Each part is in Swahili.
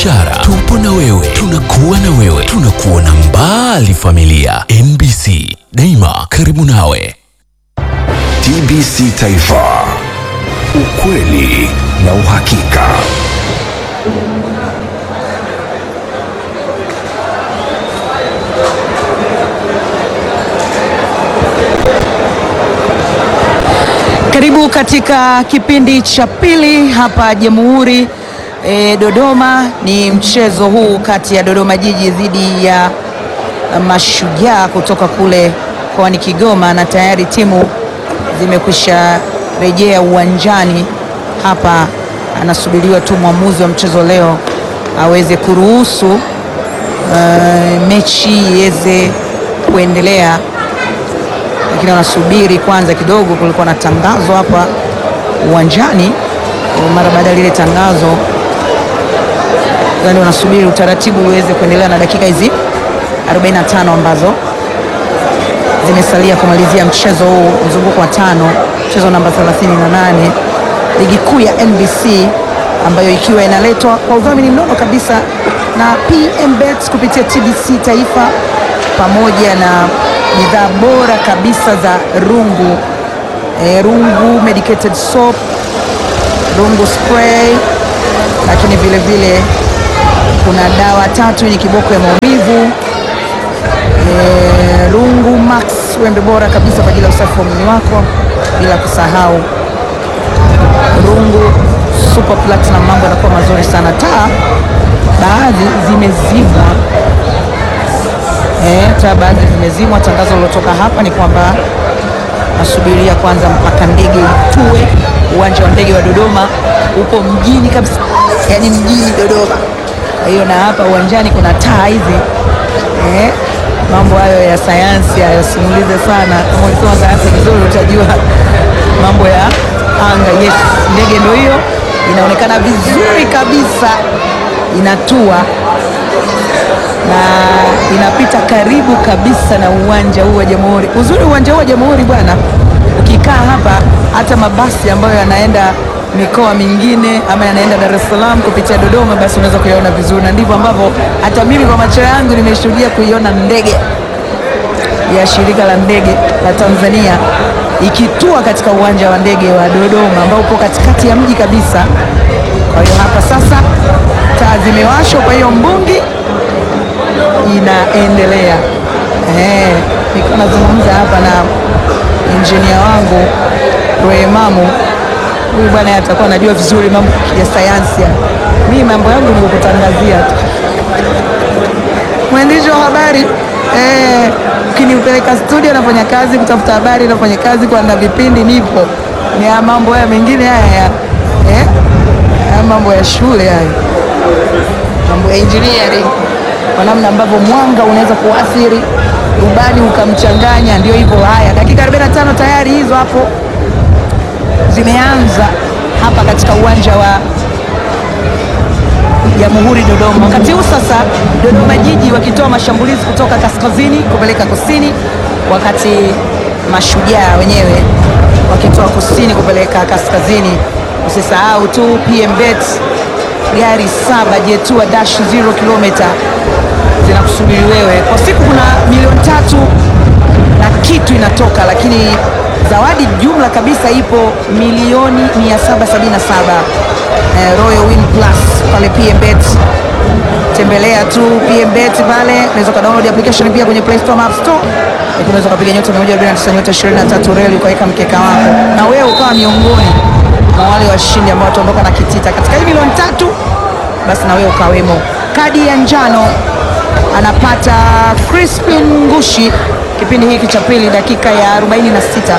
biashara. Tupo na wewe, tunakuwa na wewe, tunakuona mbali familia. NBC, daima karibu nawe. TBC Taifa, ukweli na uhakika. Karibu katika kipindi cha pili hapa Jamhuri e, Dodoma. Ni mchezo huu kati ya Dodoma Jiji dhidi ya Mashujaa kutoka kule mkoani Kigoma, na tayari timu zimekwisha rejea uwanjani hapa. Anasubiriwa tu mwamuzi wa mchezo leo aweze kuruhusu uh, mechi iweze kuendelea lakini wanasubiri kwanza kidogo. Kulikuwa na tangazo hapa uwanjani mara baada ya lile tangazo, yani wanasubiri utaratibu uweze kuendelea na dakika hizi 45 ambazo zimesalia kumalizia mchezo huu, mzunguko wa tano, mchezo namba 38 ligi kuu ya NBC ambayo ikiwa inaletwa kwa udhamini mnono kabisa na PMBet kupitia TBC Taifa pamoja na bidhaa bora kabisa za Rungu e, Rungu medicated soap, Rungu spray, lakini vile vile kuna dawa tatu yenye kiboko ya maumivu e, Rungu Max, wembe bora kabisa kwa ajili ya usafi wa mwili wako, bila kusahau Rungu super platinum. Mambo yanakuwa mazuri sana. Taa baadhi zimezimwa Eh, taa baadhi zimezimwa. Tangazo lilotoka hapa ni kwamba nasubiria kwanza mpaka ndege itue. Uwanja wa ndege wa Dodoma uko mjini kabisa, yaani mjini Dodoma. Kwa hiyo na hapa uwanjani kuna taa hizi eh, mambo hayo ya sayansi hayasimulize sana. Kama ulisoma sayansi vizuri, utajua mambo ya anga. Yes, ndege ndio hiyo inaonekana vizuri kabisa, inatua na inapita karibu kabisa na uwanja huu wa Jamhuri. Uzuri uwanja huu wa Jamhuri bwana, ukikaa hapa, hata mabasi ambayo yanaenda mikoa mingine ama yanaenda Dar es Salaam kupitia Dodoma, basi unaweza kuyaona vizuri, na ndivyo ambavyo hata mimi kwa macho yangu nimeshuhudia kuiona ndege ya shirika la ndege la Tanzania ikitua katika uwanja wa ndege wa Dodoma ambao upo katikati ya mji kabisa. Kwa hiyo hapa sasa taa zimewashwa, kwa hiyo mbungi inaendelea. Eh, nilikuwa nazungumza hapa na injinia wangu Rwemamu, huyu bwana atakuwa anajua vizuri mambo ya sayansi. Mimi mambo yangu ni kukutangazia tu. Mwandishi wa habari eh, ukiniupeleka studio nafanya kazi, kutafuta habari nafanya kazi, kuandaa vipindi nipo. Ni ya mambo haya mengine haya ya eh, haya mambo ya shule haya, mambo ya engineering kwa namna ambavyo mwanga unaweza kuathiri rubani ukamchanganya. Ndio hivyo. Haya, dakika 45 tayari hizo hapo zimeanza hapa katika uwanja wa Jamhuri Dodoma. Wakati huu sasa Dodoma Jiji wakitoa mashambulizi kutoka kaskazini kupeleka kusini, wakati Mashujaa wenyewe wakitoa kusini kupeleka kaskazini. Usisahau tu PMBet gari saba Jetua dash 0 kilomita zinakusubiri wewe. Kwa siku kuna milioni tatu na kitu inatoka, lakini zawadi jumla kabisa ipo milioni 777. Eh, Royal Win Plus pale PMBet, tembelea tu PMBet pale, unaweza ka download application pia kwenye Play Store na App Store, lakini unaweza kupiga nyota 149 nyota 23 reli ukaweka mkeka wako na wewe ukawa miongoni mwa wale washindi ambao wataondoka na kitita katika hii milioni tatu, basi na wewe ukawemo. Kadi ya njano anapata Crispin Ngushi kipindi hiki cha pili, dakika ya 46.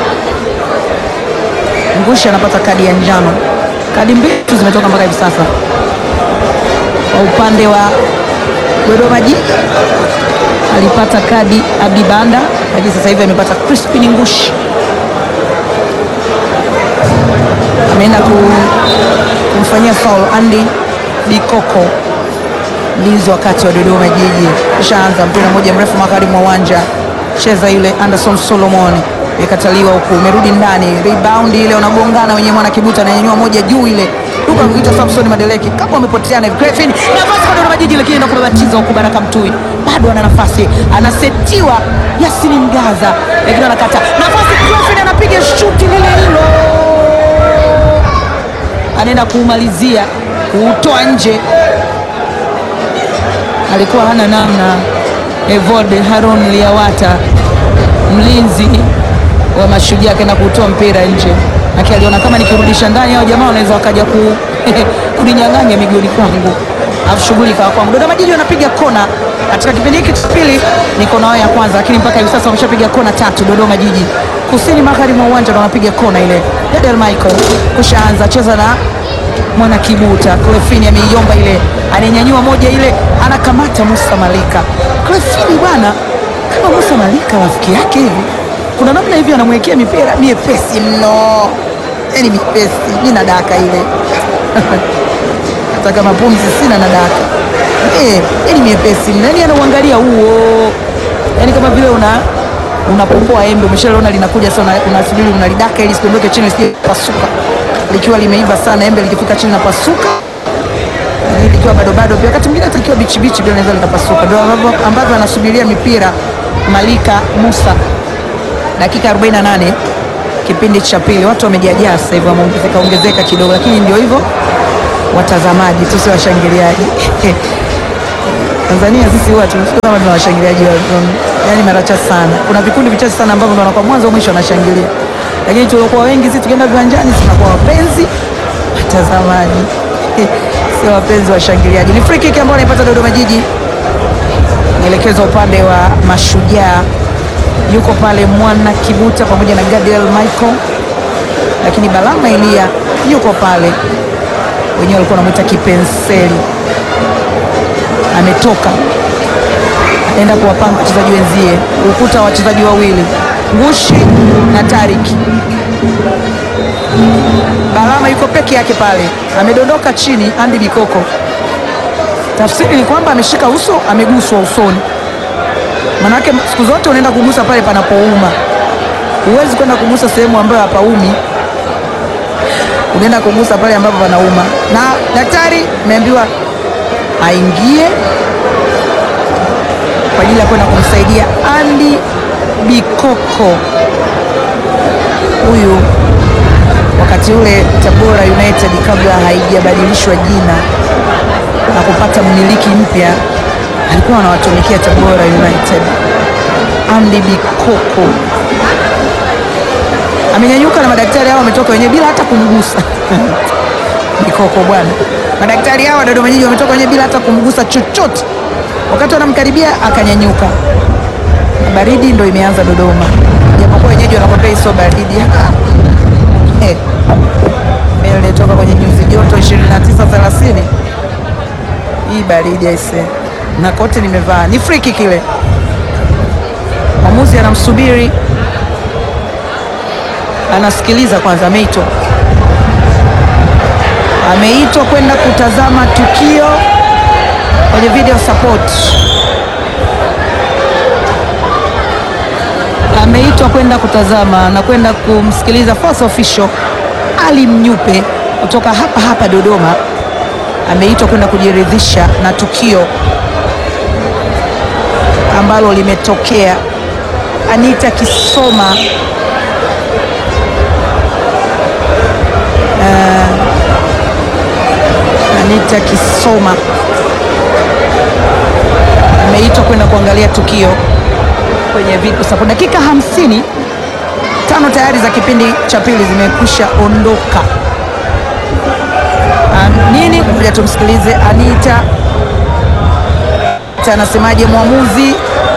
Ngushi anapata kadi ya njano. Kadi mbili tu zimetoka mpaka hivi sasa. Kwa upande wa Dodoma Jiji alipata kadi Abdi Banda, lakini sasa hivi amepata Crispin Ngushi, ameenda kumfanyia foul Andy Bikoko mlinzi wakati wa Dodoma Jiji. Kishaanza mpira mmoja mrefu magharibi mwa uwanja, cheza ile Anderson Solomon imekataliwa huku, umerudi ndani, rebound ile wanagongana wenyewe, mwana kibuta ananyanyua moja juu ile duka kuita Samson Madeleki, kama wamepoteana hivi. Griffin nafasi kwa anakwenda kubabatiza huku Baraka Mtui bado ana nafasi, anasetiwa Yasini Mgaza, lakini anakata nafasi. Clofin anapiga shuti lile hilo, anaenda kuumalizia kuutoa nje, alikuwa hana namna. Evode Haron Liawata mlinzi wa Mashujaa akaenda kutoa mpira nje, aki aliona kama nikirudisha ndani hao jamaa wanaweza wakaja ku kuninyang'anya miguuni kwangu, alafu shughuli ikawa kwangu. Dodoma Jiji wanapiga kona katika kipindi hiki cha pili, ni kona yao ya kwanza, lakini mpaka hivi sasa wameshapiga kona tatu. Dodoma Jiji kusini magharibi mwa uwanja ndo wanapiga kona ile. Dedel Michael kushaanza cheza na mwana Kibuta. Clefini ameiomba ile, ananyanyua moja ile, anakamata Musa Malika. Clefini bwana, kama Musa Malika rafiki yake hivi, kuna namna hivi anamwekea mipira miepesi mno, yani miepesi, mi nadaka ile hata kama pumzi sina nadaka eh, yani miepesi mno, yani anauangalia huo, yani kama vile una unapopoa embe, umeshaliona linakuja sasa, una- unasubiri unalidaka ili sidondoke chini, lisije pasuka. Likiwa limeiva sana embe, likifika chini napasuka Hili likiwa bado bado, pia wakati mwingine hata likiwa bichi bichi pia linaweza likapasuka. Ndio ambavyo ambavyo anasubiria mipira Malika Musa, dakika 48 kipindi cha pili. Watu wamejajaa sasa hivi, wameongezeka ongezeka kidogo, lakini ndio hivyo, watazamaji tu, si washangiliaji. Tanzania sisi huwa tunafika kama tuna washangiliaji wa yani mara chache sana. Kuna vikundi vichache sana ambavyo ndio wanakuwa mwanzo mwisho wanashangilia, lakini tuliokuwa wengi sisi tukienda viwanjani tunakuwa wapenzi watazamaji, sio wapenzi washangiliaji. Ni free kick ambayo anaipata Dodoma Jiji, nielekezwa upande wa Mashujaa. Yuko pale Mwana Kibuta pamoja na Gadiel Michael, lakini Balama Elia yuko pale, wenyewe walikuwa wanamwita kipenseli ametoka anaenda kuwapanga wachezaji wenzie, ukuta wa wachezaji wawili Ngushi na Tariki. Balama yuko peke yake pale, amedondoka chini. Andy Bikoko, tafsiri ni kwamba ameshika uso, ameguswa usoni. Manake siku zote unaenda kugusa pale panapouma, huwezi kwenda kugusa sehemu ambayo hapaumi, unaenda kugusa pale ambapo panauma. Na daktari ameambiwa aingie kwa ajili ya kwenda kumsaidia Andy Bikoko huyu. Wakati ule Tabora United kabla haijabadilishwa jina na kupata mmiliki mpya, alikuwa anawatumikia Tabora United. Andy Bikoko amenyanyuka na madaktari hao wametoka wenyewe bila hata kumgusa Bikoko bwana, madaktari hawa Dodoma Jiji wametoka wenyewe bila hata kumgusa chochote. Wakati wanamkaribia akanyanyuka, na baridi ndo imeanza Dodoma, japokuwa wenyeji wanakwambia hii sio baridi Eh, mimi toka kwenye nyuzi joto 29 30, hii baridi aise, na kote nimevaa. Ni free kick ile, mwamuzi anamsubiri, anasikiliza kwanza, ameitwa ameitwa kwenda kutazama tukio kwenye video support, ameitwa kwenda kutazama na kwenda kumsikiliza fourth official Ali Mnyupe kutoka hapa hapa Dodoma. Ameitwa kwenda kujiridhisha na tukio ambalo limetokea. Anita Kisoma Anita Kisoma ameitwa kwenda kuangalia tukio kwenye video support. Dakika hamsini tano tayari za kipindi cha pili zimekwisha ondoka. Um, nini kuja tumsikilize Anita Ta anasemaje mwamuzi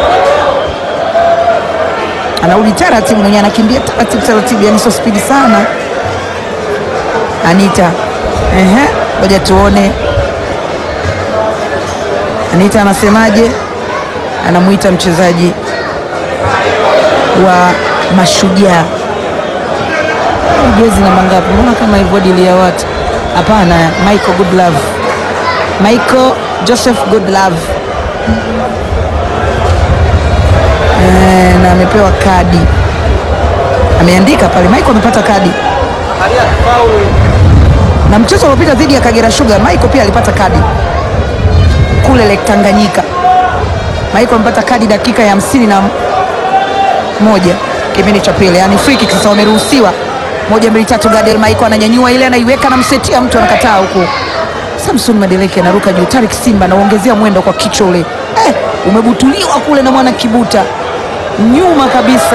anarudi taratibu, mwenyewe anakimbia taratibu taratibu, yani sio spidi sana. Anita, ehe, ngoja tuone Anita anasemaje, anamwita mchezaji wa Mashujaa jezi namba ngapi? Mbona kama hivyo dili ya watu? Hapana, Michael Goodlove, Michael Joseph Goodlove eh, na amepewa kadi, ameandika pale Michael amepata kadi, na mchezo uliopita dhidi ya Kagera Sugar Michael pia alipata kadi kule Lake Tanganyika. Maiko amepata kadi dakika ya hamsini na moja kipindi cha pili, yani free kick. Sasa wameruhusiwa moja mbili tatu, Gadiel Maiko ananyanyua ile, anaiweka anamsetia mtu, anakataa huko. Samson Madeleke anaruka juu, Tarik Simba anaongezea mwendo kwa kichwa ule, eh, umebutuliwa kule na mwana Kibuta nyuma kabisa,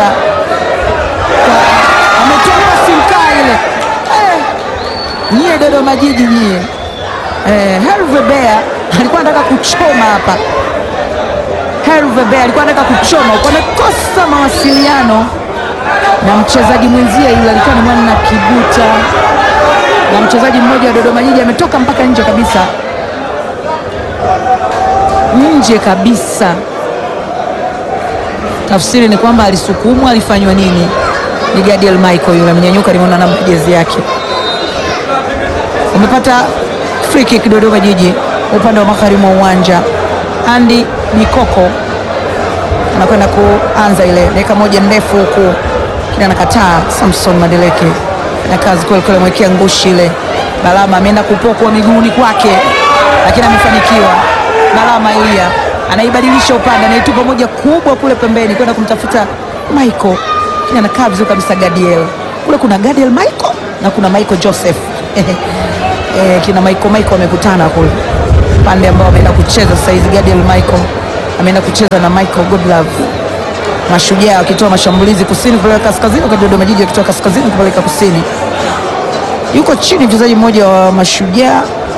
ametolewa simkaa ile eh, nyie Dodoma Jiji nyie eh, Herve Bea alikuwa anataka kuchoma hapa. Herve Bea alikuwa anataka kuchoma, wamekosa mawasiliano na mchezaji mwenzie yule, alikuwa ni mwana Kibuta na mchezaji mmoja wa Dodoma Jiji ametoka mpaka nje kabisa, nje kabisa. Tafsiri ni kwamba alisukumwa, alifanywa nini? Ni Gadiel Michael yule amenyanyuka, nimeona namba jezi yake. Umepata free kick Dodoma Jiji upande wa magharibi mwa uwanja. Andy Mikoko anakwenda kuanza ile dakika moja ndefu huku, kile anakataa. Samson Madeleke na kazi kweli kweli, amewekea ngushi ile. Balama ameenda kupokwa miguuni kwake, lakini amefanikiwa. Balama Elia anaibadilisha upande, anaitupa moja kubwa kule pembeni kwenda kumtafuta Michael, lakini anakaa vizuri kabisa. Gadiel kule, kuna Gadiel Michael na kuna Michael Joseph eh, kina Michael Michael wamekutana kule pande ambao ameenda kucheza sasa hizi. Gadiel Michael ameenda kucheza na Michael Goodlove, Mashujaa wakitoa mashambulizi kusini kupeleka kaskazini, wakati Dodoma Jiji wakitoa kaskazini kupeleka kusini. Yuko chini mchezaji mmoja wa Mashujaa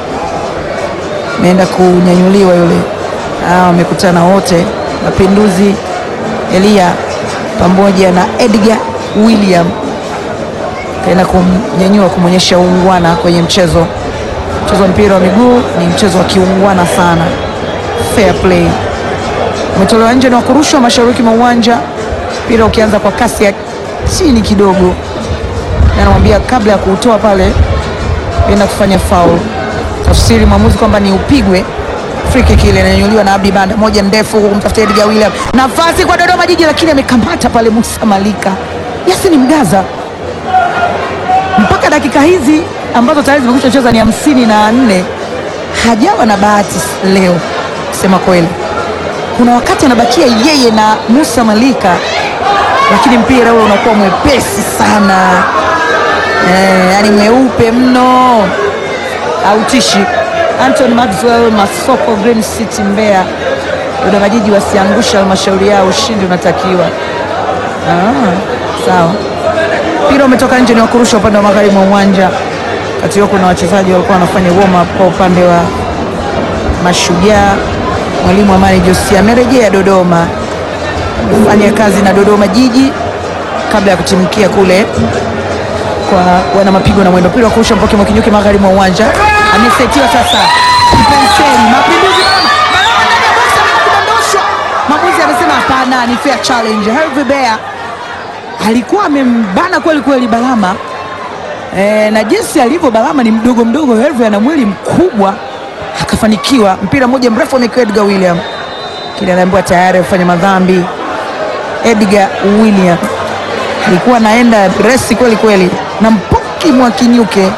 ameenda kunyanyuliwa yule. Ah, wamekutana wote, Mapinduzi Elia pamoja na Edgar William kaenda kumnyanyua kumwonyesha uungwana kwenye mchezo. Mchezo wa mpira wa miguu ni mchezo wa kiungwana sana, fair play. Umetolewa nje na kurushwa mashariki mwa uwanja, mpira ukianza kwa kasi ya chini kidogo, na anamwambia kabla ya kuutoa pale enda kufanya foul. Tafsiri mwamuzi kwamba ni upigwe. Free kick ile inanyanyuliwa na Abdi Banda, moja ndefu huku kumtafuta Edgar William, nafasi kwa Dodoma Jiji, lakini amekamata pale Musa Malika. Yasini Mgaza mpaka dakika hizi ambazo tayari zimekwisha cheza ni hamsini na nne hajawa na bahati leo. Kusema kweli, kuna wakati anabakia yeye na Musa Malika, lakini mpira ule unakuwa mwepesi sana eh, yani mweupe mno, hautishi. Anthony Maxwell Masoko, Green City Mbeya. Dodoma Jiji wasiangusha halmashauri yao, ushindi unatakiwa. Ah, sawa mpira umetoka nje, ni wa kurusha upande wa magharibi mwa uwanja. Kati huo kuna wachezaji walikuwa wanafanya warm up kwa upande wa Mashujaa. Mwalimu Amani Josia amerejea Dodoma kufanya kazi na Dodoma Jiji kabla ya kutimkia kule kwa wana mapigo na mwendo. Mpira wa kurusha Mpoke Mwakinyuki magharibi mwa uwanja, amesetiwa sasa. Penseli Mapinduzi kudondoshwa, mwamuzi amesema hapana, ni fair challenge. Herve Bea alikuwa amembana kweli kweli Balama e, na jinsi alivyo Balama ni mdogo mdogo, Herve ana mwili mkubwa, akafanikiwa. Mpira mmoja mrefu amekiwa Edgar William, kile anaambiwa tayari afanya madhambi. Edgar William alikuwa anaenda resi kweli kweli na Mpoki Mwakinyuke,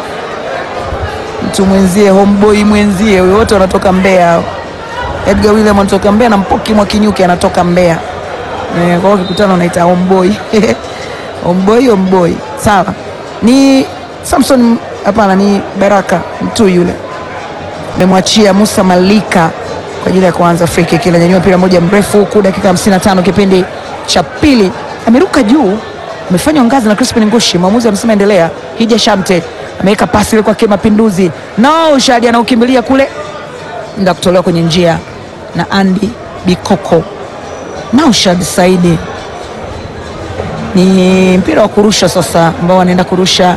mtu mwenzie, homeboy mwenzie, wote wanatoka Mbeya hao. Edgar William anatoka Mbeya na Mpoki Mwakinyuke anatoka Mbeya. Eh, kwa hiyo kikutano unaita homeboy homeboy homeboy, sawa. Ni Samson, hapana, ni Baraka mtu yule memwachia Musa Malika kwa ajili ya kuanza free kick. Ile nyanyua mpira moja mrefu huku, dakika 55 kipindi cha pili, ameruka juu, amefanywa ngazi na Crispin Ngushi. Mwamuzi amesema endelea. Hija Shamte ameweka pasi ile kwake Mapinduzi, no Shadi anaukimbilia kule, nda kutolewa kwenye njia na Andy Bikoko. Naushad Saidi ni mpira wa kurusha sasa, ambao wanaenda kurusha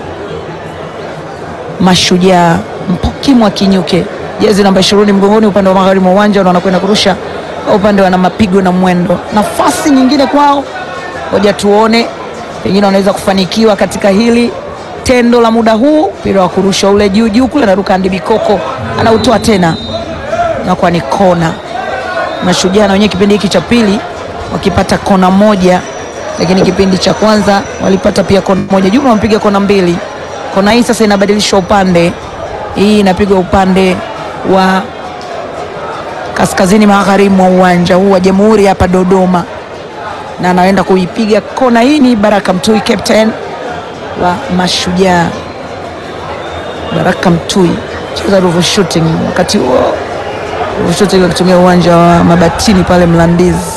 Mashujaa. Mpoki Mwakinyuke, jezi namba ishirini mgongoni, upande wa magharibi mwa uwanja, wanakwenda kurusha upande wana mapigo na mwendo. Nafasi nyingine kwao, ngoja tuone, pengine wanaweza kufanikiwa katika hili tendo la muda huu. Mpira wa kurusha ule juu juu kule, anaruka Andi Bikoko, anautoa tena, nakuwa ni kona. Mashujaa na wenyewe kipindi hiki cha pili wakipata kona moja, lakini kipindi cha kwanza walipata pia kona moja. Jumla wamepiga kona mbili. Kona hii sasa inabadilishwa upande, hii inapigwa upande wa kaskazini magharibi mwa uwanja huu wa Jamhuri hapa Dodoma, na anaenda kuipiga kona. Hii ni Baraka Mtui, captain wa Mashujaa. Baraka Mtui cheza Ruvu shooting, wakati huo Ruvu shooting akitumia uwanja wa Mabatini pale Mlandizi.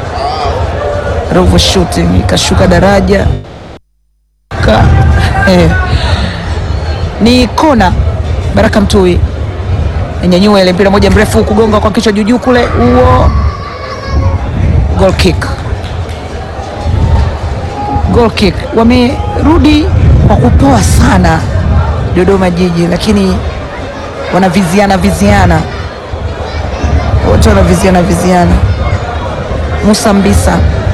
Ruvu shooting ikashuka daraja ka, eh, ni kona. Baraka Mtui nyanyua ile mpira moja mrefu kugonga kwa kichwa juujuu kule, huo goal kick, goal kick. Wamerudi kwa kupoa sana Dodoma Jiji, lakini wanaviziana viziana, wote wanaviziana viziana. Musa Mbisa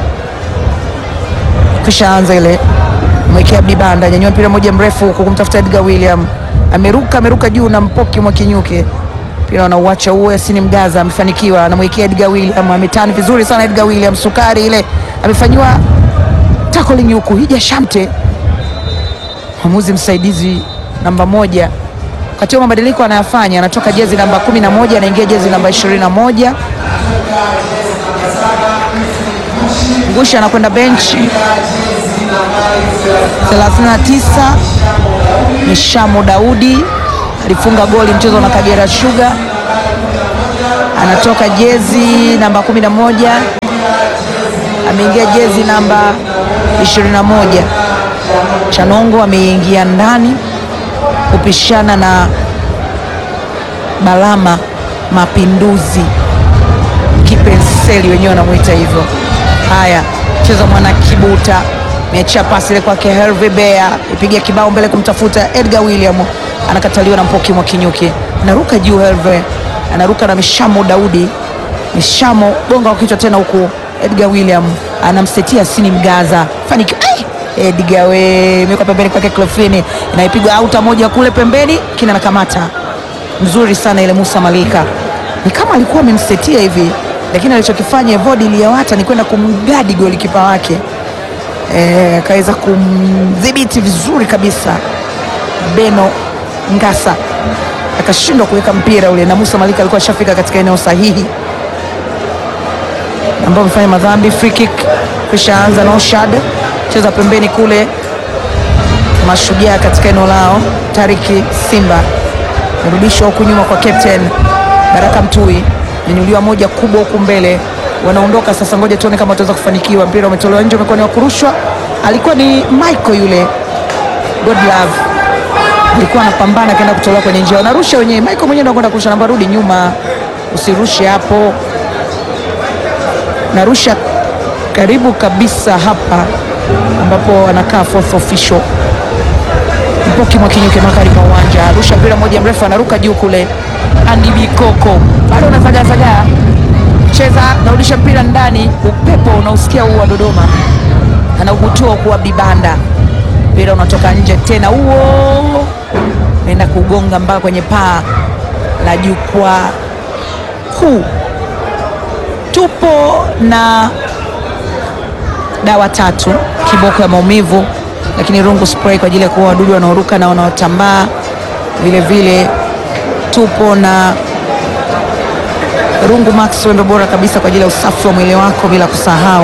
kisha anza ile mwekea Abdi Banda, nyanyua mpira moja mrefu huku kumtafuta Edgar William, ameruka ameruka juu na Mpoki Mwakinyuke mpira wanauacha huo. Yasini Mgaza amefanikiwa, anamwekea Edgar William, ametani vizuri sana Edgar William, sukari ile amefanyiwa tackling huku. Hija Shamte mwamuzi msaidizi namba moja, wakati wa mabadiliko anayafanya, anatoka jezi namba kumi na moja anaingia jezi namba ishirini na moja Ngusha anakwenda benchi 39 ni Shamu Daudi alifunga goli mchezo na Kagera Sugar, anatoka jezi namba 11 ameingia jezi namba 21. Chanongo ameingia ndani kupishana na Balama Mapinduzi, kipenseli wenyewe wanamwita hivyo. Haya, cheza mwana Kibuta meachia pasi ile kwake Herve Bea, ipigia kibao mbele kumtafuta Edgar William, anakataliwa na Mpoki Mwakinyuki, anaruka juu Herve, anaruka na Mishamo Daudi, Mishamo gonga kwa kichwa tena, huku Edgar William anamsetia Sini Mgaza, fanikiwa Edgar we imewekwa pembeni kwake Clefini, inaipigwa auta moja kule pembeni, kina nakamata mzuri sana ile. Musa Malika ni kama alikuwa amemsetia hivi, lakini alichokifanya Evodi Liawata ni kwenda kumgadi golikipa wake akaweza e, kumdhibiti vizuri kabisa Beno Ngasa akashindwa kuweka mpira ule, na Musa Malika alikuwa ashafika katika eneo sahihi ambao amefanya madhambi. Free kick kisha anza na Oshad cheza pembeni kule, Mashujaa katika eneo lao. Tariki Simba merudishwa huku nyuma kwa captain Baraka Mtui, nyanyuliwa moja kubwa huku mbele wanaondoka sasa. Ngoja tuone kama wataweza kufanikiwa. Mpira umetolewa nje, umekuwa ni wa kurushwa. Alikuwa ni Michael yule Godlove, alikuwa anapambana akaenda kutolewa kwenye njia, wanarusha wenyewe. Michael mwenyewe ndio anakwenda kurusha, namba rudi nyuma, usirushe hapo. Narusha karibu kabisa hapa ambapo anakaa fourth official Mpoki Mwakinyuke magharibi mwa uwanja, arusha mpira moja mrefu, anaruka juu kule. Andy Bikoko bado anasagasagaa cheza narudisha mpira ndani, upepo unausikia huu wa Dodoma, anaubutua kuwa Bibanda, mpira unatoka nje tena, huo naenda kugonga mpaka kwenye paa la jukwaa kuu. Tupo na dawa tatu, kiboko ya maumivu, lakini rungu spray kwa ajili ya kuua wadudu wanaoruka na wanaotambaa. Vile vile tupo na rungu max wendo bora kabisa kwa ajili ya usafi wa mwili wako, bila kusahau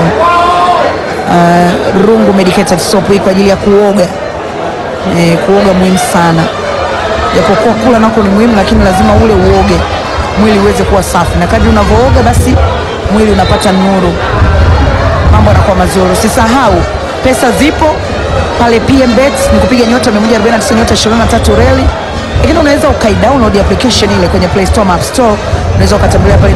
uh, rungu medicated soap hii kwa ajili ya kuoga. E, kuoga muhimu sana, japokuwa kula nako ni muhimu, lakini lazima ule uoge mwili uweze kuwa safi, na kadri unavyooga basi mwili unapata nuru, mambo yanakuwa mazuri. Usisahau pesa zipo pale PMBet, ni kupiga nyota 149 nyota 23 reli lakini unaweza ukaidownload application ile kwenye Play Store, App Store. Unaweza ukatembelea pale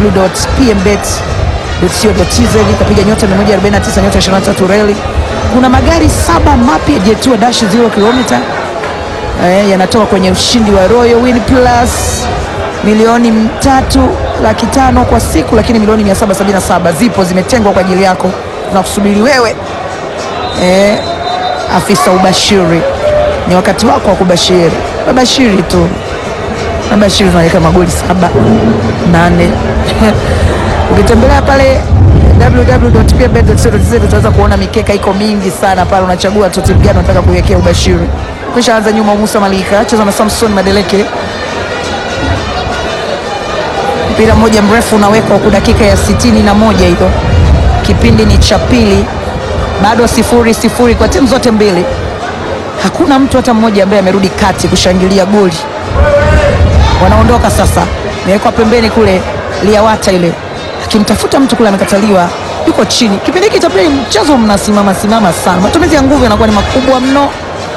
www.pmbet.co.tz ukapiga nyota 149 nyota 23 reli. Kuna magari saba mapya Jetua dash 0 kilomita eh, yanatoka kwenye ushindi wa Royal Win Plus milioni tatu laki tano kwa siku, lakini milioni 777 zipo zimetengwa kwa ajili yako, tunakusubiri wewe eh, afisa ubashiri ni wakati wako wa kubashiri. Babashiri tu, babashiri, tunaweka magoli saba nane. Ukitembelea pale www.pmbet.co.tz utaweza kuona mikeka iko mingi sana pale, unachagua tu timu gani unataka kuiwekea ubashiri. Kisha anza nyuma, Musa Malika cheza na Samson Madeleke, mpira mmoja mrefu unawekwa huku, dakika ya sitini na moja hiyo, kipindi ni cha pili, bado sifuri sifuri kwa timu zote mbili. Hakuna mtu hata mmoja ambaye amerudi kati kushangilia goli. Wanaondoka sasa, imewekwa pembeni kule, liawata ile akimtafuta mtu kule, amekataliwa, yuko chini. Kipindi hiki cha pili mchezo mnasimama simama sana, matumizi ya nguvu yanakuwa ni makubwa mno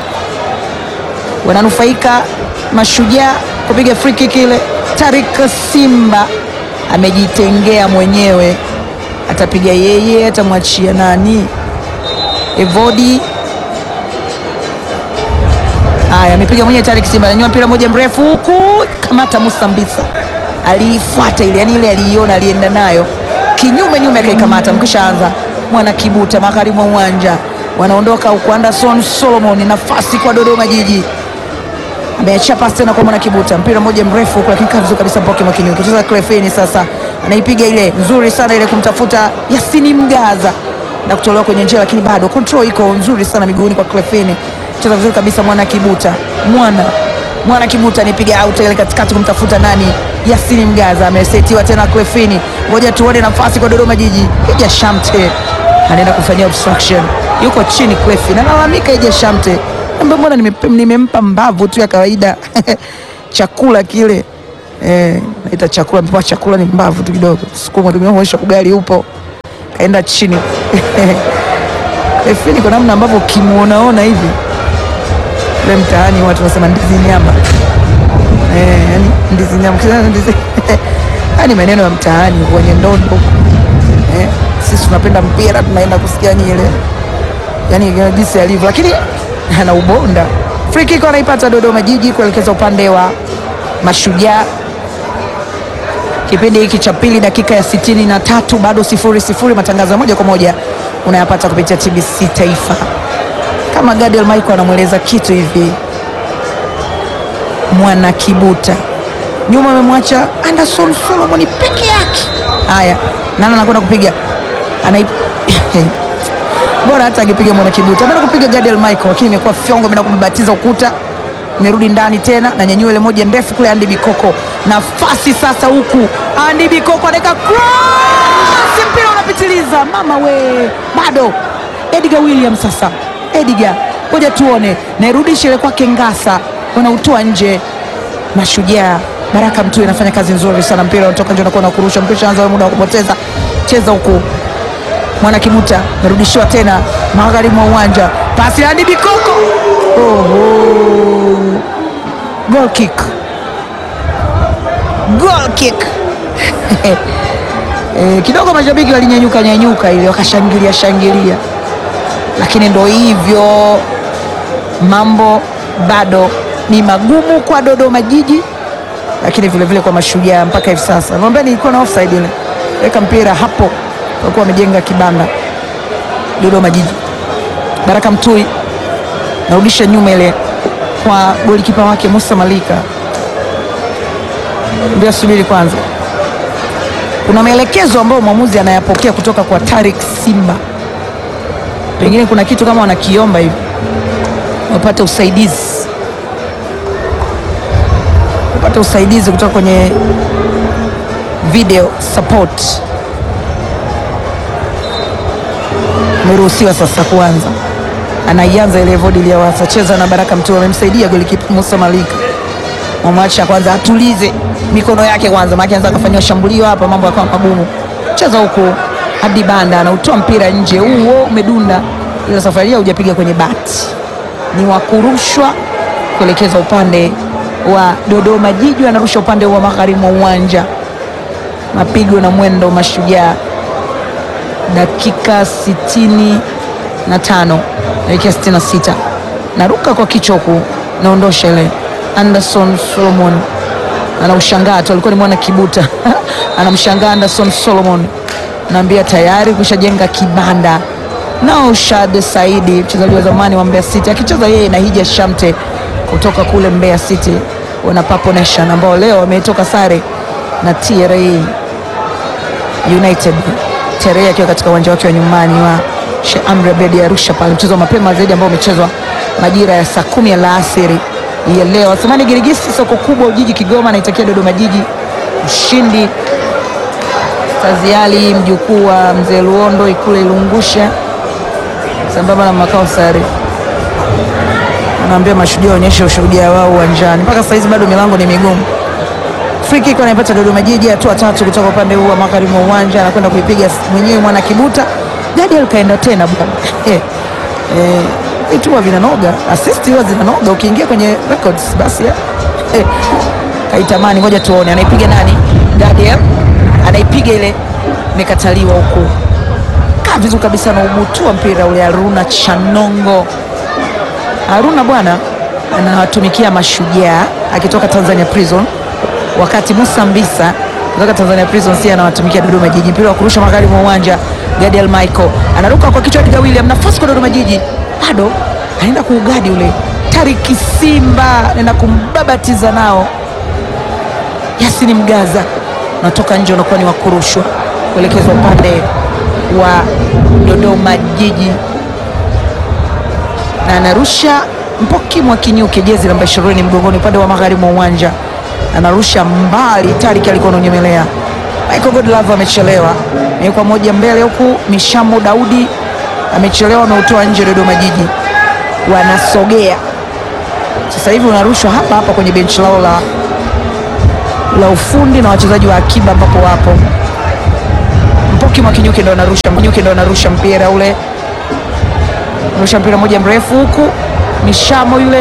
wananufaika Mashujaa kupiga free kick ile. Tarik Simba amejitengea mwenyewe, atapiga yeye, atamwachia nani? Evodi. Haya, amepiga mwenyewe Tarik Simba, ananyua mpira moja mrefu huku, kamata Musa Mbisa, aliifuata ile, yani ile aliiona, alienda nayo kinyume nyume, akaikamata. Mkishaanza mwana Kibuta magharibi mwa uwanja, wanaondoka huku. Anderson Solomon, nafasi kwa Dodoma Jiji ameachia pasi tena kwa mwana Kibuta, mpira mmoja mrefu huko, lakini kaa vizuri kabisa Mpoke Mwakinyo kucheza Clefini. Sasa anaipiga ile nzuri sana ile kumtafuta Yasini Mgaza na kutolewa kwenye njia, lakini bado control iko nzuri sana miguuni kwa Clefini. Cheza vizuri kabisa mwana Kibuta, mwana mwana Kibuta anipiga out ile katikati kumtafuta nani? Yasini Mgaza amesetiwa tena Clefini. Ngoja tuone nafasi kwa Dodoma Jiji, ija Shamte anaenda kufanyia obstruction, yuko chini Clefini, analalamika ija Shamte Ambe mbona nimempa nime mbavu tu ya kawaida chakula kile eh, naita chakula, mpewa chakula ni mbavu tu kidogo, sukuma tumeonyesha ugali upo, kaenda chini Efini kwa namna ambavyo kimuonaona hivi le mtaani watu wanasema ndizi nyama eh, yani ndizi nyama ndizi yani maneno ya mtaani kwenye ndondo eh, sisi tunapenda mpira tunaenda kusikia nyile yani jinsi alivyo, lakini ana ubonda. Free kick anaipata Dodoma Jiji kuelekeza upande wa Mashujaa. Kipindi hiki cha pili, dakika ya sitini na tatu, bado sifuri sifuri. Matangazo ya moja kwa moja unayapata kupitia TBC Taifa. Kama Gadiel Michael anamweleza kitu hivi, mwana Kibuta nyuma amemwacha Anderson Solomon peke yake. Haya, nani anakwenda kupiga ana bora hata angepiga mwana Kibuta, ameenda kupiga Gadiel Michael, lakini imekuwa fyongo, ameenda kumbatiza ukuta, imerudi ndani tena na nyanyua ile moja ndefu kule. Andy Bikoko nafasi sasa, huku Andy Bikoko anaweka cross, mpira unapitiliza, mama we, bado Edgar William sasa, Edgar, ngoja tuone, nairudisha ile kwake Ngasa, wanautoa nje. Mashujaa Baraka Mtui anafanya kazi nzuri sana, mpira unatoka nje, unakuwa na kurusha mpira, anza muda wa kupoteza, cheza huku mwana Kibuta merudishiwa tena magharibi mwa uwanja, pasi hadi Bikoko. Oho, goal kick, goal kick. E, kidogo mashabiki walinyanyuka nyanyuka ile wakashangilia shangilia, lakini ndo hivyo, mambo bado ni magumu kwa Dodoma Jiji, lakini vilevile vile kwa Mashujaa mpaka hivi sasa. Naomba nilikuwa na offside ile, weka mpira hapo walikuwa wamejenga kibanda Dodoma Jiji. Baraka Mtui narudisha nyuma ile kwa golikipa wake Musa Malika, ndio subiri kwanza. Kuna maelekezo ambayo mwamuzi anayapokea kutoka kwa Tarik Simba, pengine kuna kitu kama wanakiomba hivi, wapate usaidizi, wapate usaidizi kutoka kwenye video support ameruhusiwa sasa kuanza, anaianza ile vodi iliyowasa cheza na Baraka Mtui, amemsaidia golikipa Musa Malika, mwamwacha kwanza atulize mikono yake kwanza, maana anza kufanywa shambulio hapa, mambo yakawa magumu. Cheza huko hadi banda, anautoa mpira nje, huo umedunda, ila safari hii hujapiga kwenye bati, ni wa kurushwa kuelekeza upande wa Dodoma Jiji, anarusha upande wa magharibi mwa uwanja, mapigo na mwendo Mashujaa dakika sitini na tano dakika sitini na sita naruka kwa kichwa huku naondosha ile. Anderson Solomon anaushangaa tu, alikuwa ni mwana Kibuta anamshangaa Anderson Solomon, naambia tayari kushajenga kibanda. Naushad Saidi mchezaji wa zamani wa Mbeya City akicheza yeye na Hija Shamte kutoka kule Mbeya City wana Papo Nation ambao leo wametoka sare na TRA United Tere akiwa katika uwanja wake wa nyumbani wa Sheikh Amri Abeid Arusha pale, mchezo wa mapema zaidi ambao umechezwa majira ya saa kumi alasiri ya leo. Athumani Girigisi, soko kubwa Ujiji Kigoma, anaitakia Dodoma Jiji ushindi Ustazi Ali mjukuu wa mzee Luondo Ikule Ilungusha, sambamba na makao sare, anaambia mashujaa waonyeshe ushujaa wao uwanjani. Mpaka sasa hizi bado milango ni migumu. Free kick anaipata Dodoma Jiji, hatua tatu kutoka upande huu wa magharibi mwa uwanja, anakwenda kuipiga mwenyewe mwana Kibuta. Gadiel kaenda tena bwana eh, eh, vitu huwa vinanoga, assist huwa zinanoga ukiingia kwenye records basi eh, eh, kaitamani. Ngoja tuone anaipiga nani? Gadiel anaipiga ile, imekataliwa huku. Kaa vizuri kabisa na ubutua mpira ule. Haruna Chanongo, Haruna bwana anawatumikia mashujaa akitoka Tanzania Prison wakati Musa Mbisa kutoka Tanzania Prison si anawatumikia Dodoma Jiji. Mpira wa kurusha magharibi mwa uwanja, Gadiel Michael anaruka kwa kichwa Edgar William, nafasi kwa Dodoma Jiji, bado anaenda kuugadi ule Tariki Simba anaenda kumbabatiza nao. Yasini Mgaza unatoka nje, unakuwa ni wa kurushwa kuelekezwa upande wa Dodoma Jiji, na anarusha Mpoki mwa Kinyuke, jezi namba 20 mgongoni, upande wa magharibi mwa uwanja anarusha mbali. Tariki alikuwa ananyemelea. Michael Godlove amechelewa, kwa moja mbele huku. Mishamo Daudi amechelewa, ameutoa nje. Dodoma Jiji wanasogea sasa hivi, unarushwa hapa hapa kwenye benchi lao la, la ufundi na wachezaji wa akiba ambapo wapo. Mpoki Mwakinyuke ndo anarusha, Mwakinyuke ndo anarusha mpira ule, anarusha mpira moja mrefu huku. Mishamo yule